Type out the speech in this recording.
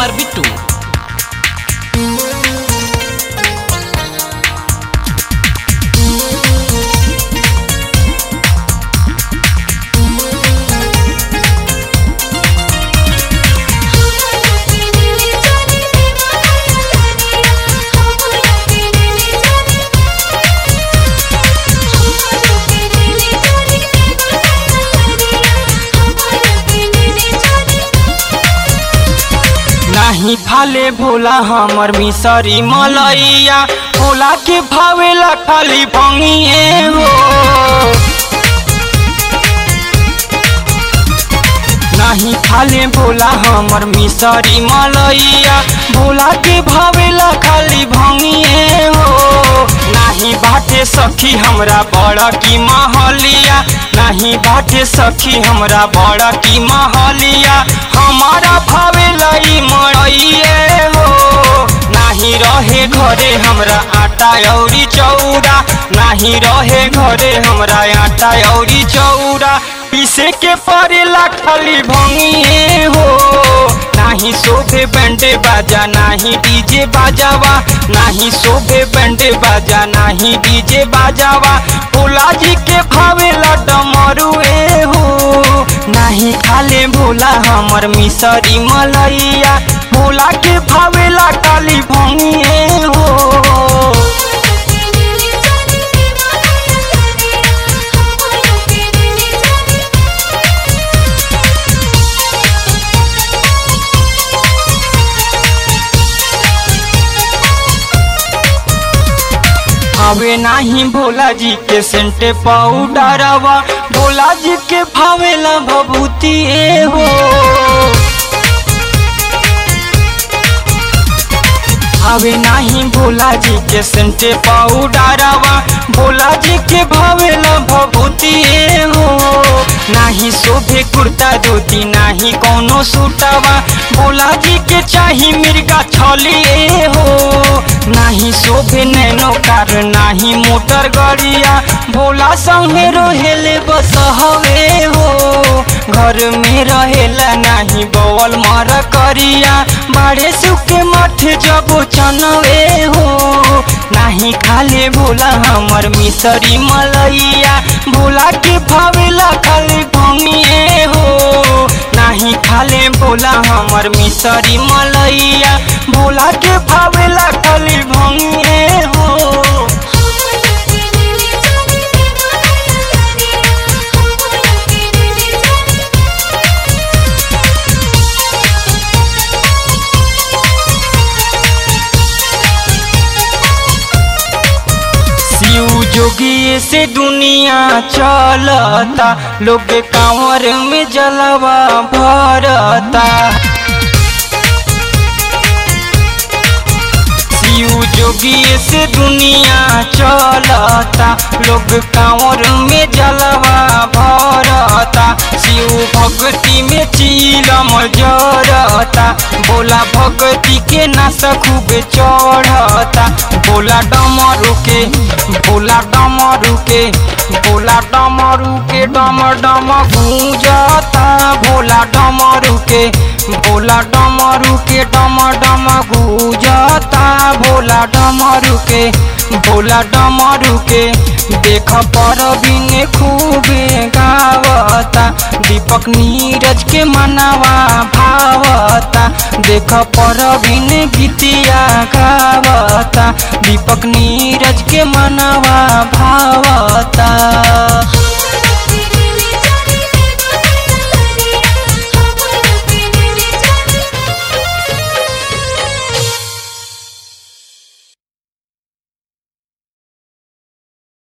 कुमार बिट्टू नाही फाले भोला हमर मिसरी मलैया भोला के भावेला खाली भंगिए हो नाही फाले भोला हमर मिसरी मलैया भोला के भावेला खाली भंगिए हो नाही बाटे सखी हमरा बड़ा की महलिया नाही बाटे सखी हमरा बड़ा की महलिया हमारा भावेला ई मड़ैए हो नाही रहे घरे हमरा आटा औरी चौरा नाही रहे घरे हमरा आटा औरी चौरा पीसे के पड़ेला खाली भंगिए हो नाही शोभे बैंडे बाजा नाही डीजे बाजावा नाही शोभे बैंडे बाजा नाही डीजे बाजावा भोला जी के भावेला डमरुए हो नाही खाले भोला हमर मिसरी मलैया भोला के भावेला काली भंगिए हो हवे नाही भोला जी के सेंटे पाउडरवा भोला जी के भावेला भभूति हो हवे नाही भोला जी के सेंटे पाउडरवा भोला जी के भावेला भभूति हो नाही शोभे कुर्ता धोती नाही कोनो सूटवा भोला जी के चाही मिर्गा छलिए हो नाही शोभे नैनो कार नाही मोटर गड़िया भोला संगे रहेले बस हवे हो घर में रहेला नाही बवल मर करिया बाड़े सुखे मठ जबो चनवे हो नाही खाले भोला हमर मिसरी मलैया भोला के भावेला खाली भंगिए हो नाही खाले भोला हमर मिसरी मलैया भोला के भावेला खाली भंगिए हो शिव जोगी से दुनिया चलता लोग कांवर में जलवा भरता शिव जोगी से दुनिया चलता लोग कांवर में जलवा भरता शिव भक्ति में चीलम जरता बोला भक्ति के नस खूब चढ़ता बोला डमरू के बोला डमरू के बोला डमरू के डम डम गूंजता भोला डमरू के बोला डमरू के डम डम गूंजता भोला डमरू के भोला डमरू के देख पर बिने खूबे गावता दीपक नीरज के मनावा भावता देख पर बिने गीतिया गावता दीपक नीरज के मनावा भावता